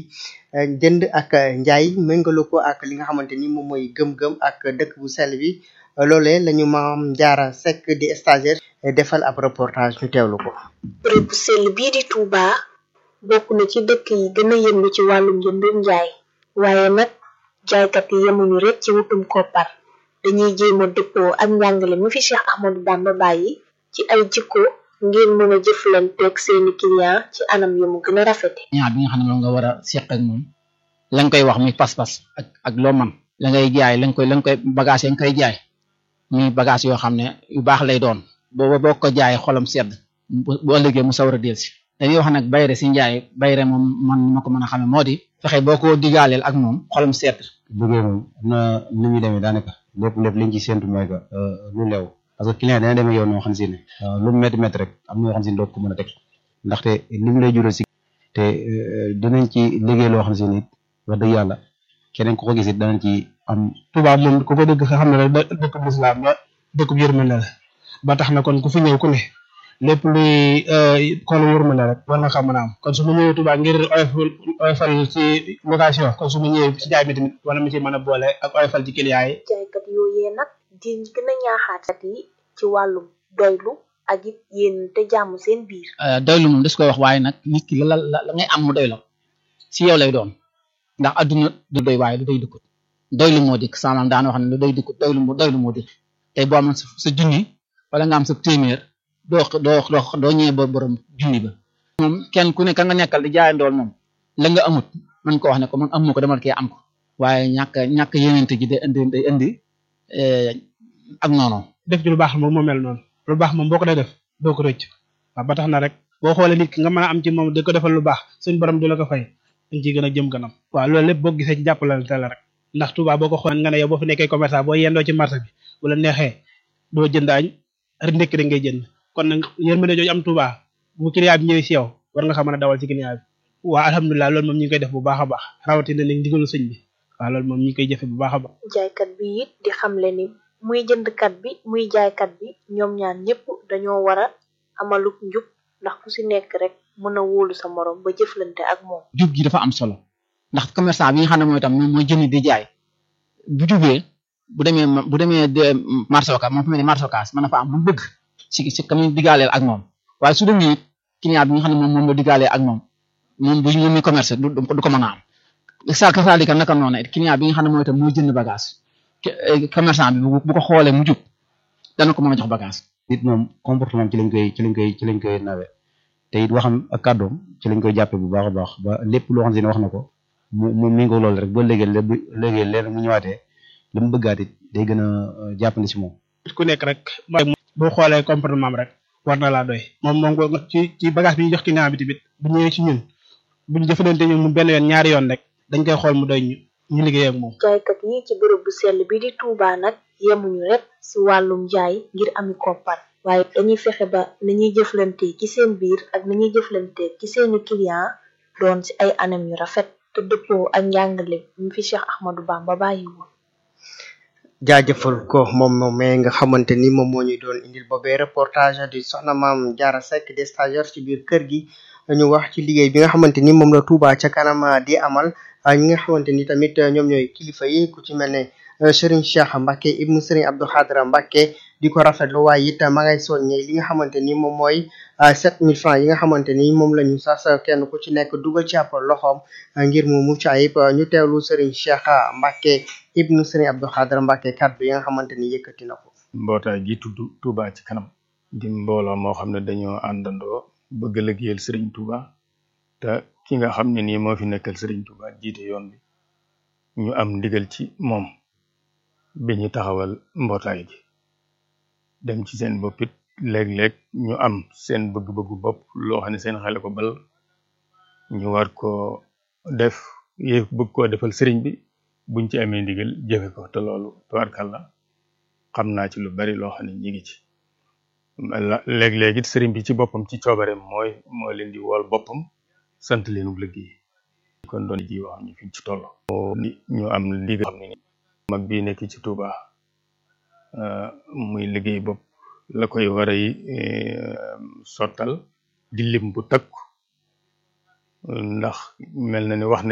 jënd ak njaay méngaloo ko ak li nga xamante ni moom mooy gëm-gëm ak dëkk bu sell bi loolee lañu maam Jaara Seck di stagiaire defal ab reportage ñu teewlu ko. bërëb bu sell bii di Touba bokk na ci dëkk yi gën a yëngu ci wàllum njëndum njaay waaye nag jaaykat yi yemuñu rek ci wutum koppar dañuy jéem a dëppoo ak njàngale mi fi Cheikh Ahmadou Bamba bàyyi ci ay jikko ngir mën a jëflanteeg seeni client ci anam yu mu gën a rafete ñaar bi nga xam ne moom nga war a seq ak moom la nga koy wax muy pas-pas ak ak loo man la ngay jaay la nga koy la nga koy bagage yi nga koy jaay muy bagage yoo xam ne yu baax lay doon booba boo ko jaay xolam sedd bu ëllëgee mu sawar a del si dañuy wax nag bayre si njaay bayre moom man ma ko mën a xame moo di fexe boo ko digaaleel ak moom xolam sedd liggéey moom am na ni muy demee daanaka lépp lépp liñ ci séntu mooy que lu leew parce que client dana demee yow noo xam si ne lu mu métti métti rek am na yoo xam si ne doo ko mën a teg ndaxte li mu lay jural si te dinañ ci liggéey loo xam si ne wax dëgg yàlla keneen ku ko gis it danañ ci am Touba moom ku ko dëgg nga xam ne rek dëkk bu islam la dëkk bu yërmande la ba tax na kon ku fi ñëw ku ne lépp luy xoolu yërmande rek war nga xam mën a am kon su ma ñëwee Touba ngir oyofal oyofal ci location kon su ma ñëwee ci jaay mi tamit wala mu ci mën a boole ak oyofal ci client yi jaaykat yooyee nag di gën a ñaaxaat yi ci wàllum doylu ak it yéen te jàmm seen biir doylu moom des koy wax waaye nag nit ki la la la ngay am mu doy la si yow lay doon ndax adduna du doy waaye du doy dukkut doylu moo dikk samaam daan wax ne lu doy dukkut doylu moo doylu moo dikk tey boo amoon sa junni wala nga am sa téeméer doo doo doo doo ñëwee ba borom junni ba moom kenn ku ne ka nga nekkal di jaayandool moom la nga amut man ko wax ne ko man amu ko demal kee am ko waaye ñàkk ñàkk yenente ji day indi day indi ak noonu def ci lu baax moom moo mel noonu lu baax moom boo ko dee def doo ko rëcc waaw ba tax na rek boo xoolee nit ki nga mën a am ci moom di ko defal lu baax suñ borom di la ko fay dañ ciy gën a jëm kanam waaw loolu lépp boo gisee ci jàppalante la rek ndax Touba boo ko xoolee nga ne yow boo fi nekkee commerçant boo yendoo ci marché bi bu la neexee doo jënd añ rek ndekki rek ngay jënd kon nag yërmande jooju am Touba bu client bi ñëwee si yow war nga xam mën a dawal ci client bi waaw alhamdulilah loolu moom ñu ngi koy def bu baax a baax rawatina nag ndigalu sëñ bi waaw loolu moom ñu ngi koy jëfe bu baax a baax jaaykat bi it di xamle ni muy jëndkat bi muy jaaykat bi ñoom ñaar ñëpp dañoo war a amaluk njub ndax ku si nekk rek mën a wóolu sa morom ba jëflante ak moom jub gi dafa am solo ndax commerçant bi nga xam ne mooy tam moom mooy jënd di jaay bu jubee bu demee bu demee marché Ocass moom fu mel ne marché Ocass mën na fa am lu bëgg si si kam digaaleel ak moom waaye su demee client bi nga xam ne moom moom la digaalee ak moom moom bu moom mi commerce du du ko mën a am sa kasaalika naka noonu client bi nga xam ne mooy tam mooy jënd bagage commerçant bi bu ko xoolee mu jub dana ko mën a jox bagage nit moom comportement ci lañ koy ci lañ koy ci lañ koy nawe te it waxam ak kàddoom ci lañ koy jàppe bu baax a baax ba lépp loo xam ne wax na ko mu mu méngoo loolu rek ba léegi léegi léegi mu ñëwaatee li mu bëggaat it day gën a jàppandi si moom ku nekk rek boo xoolee comportement am rek war na laa doy moom moom ci ci bagage bi ñu jox client bi tamit bu ñëwee ci ñun buñ jëfalante ñun mu benn yoon ñaari yoon rek dañ koy xool mu doy ñu ñu liggéey ak moom jaaykat yi ci bërëb bu sell bi di Touba nag yemuñu rek si wàllum jaay ngir ami koppar waaye dañuy fexe ba nañuy jëflante ci seen biir ak nañuy jëflante ci seeni client doon si ay anam yu rafet te dëppoo ak njàngale mi fi Cheikh Ahmadou Bamba bàyyi woon jaajëfal ko moom moom mais nga xamante ni moom moo ñu doon indil boobee reportage di soxna maam Jaara Seck des stagiaires ci biir kër gi ñu wax ci liggéey bi nga xamante ni moom la Touba ca kanam di amal ñi nga xamante ni tamit ñoom ñooy kilifa yi ku ci mel ne Serigne Cheikh Mbacke ibnu Serigne Abdou Khadra Mbacke di ko rafetlu waaye it ma ngay soññee li nga xamante ni moom mooy sept mille francs yi nga xamante ni moom la ñu sas kenn ku ci nekk dugal ci ab loxoom ngir mu mucc ayib ñu teewlu Serigne Cheikh Mbacke ibnu Serigne Abdou Khadra Mbacke kàddu yi nga xamante ni yëkkati na ko. mbootaay gi tudd Touba ci kanam di mbooloo moo xam ne dañoo àndandoo bëgg liggéeyal Serigne Touba te ki nga xam ne nii moo fi nekkal Serigne Touba jiite yoon bi ñu am ndigal ci moom bi ñu taxawal mbootaay gi dem ci seen bopp it léeg-léeg ñu am seen bëgg-bëggu bopp loo xam ne seen xel ko bal ñu war ko def yé bëgg koo defal sëriñ bi buñ ci amee ndigal jëfe ko te loolu tubaarkàlla xam naa ci lu bari loo xam ne ñi ngi ci léeg-léeg it sëriñ bi ci boppam ci coobareem mooy moo leen di wool boppam sant leenu liggéey kon doon ji wax ñu fi ci toll ñu am ndigal xam ne ni mag bii nekk ci Touba muy liggéey bopp la koy war a sottal di lim bu takku ndax mel na ni wax na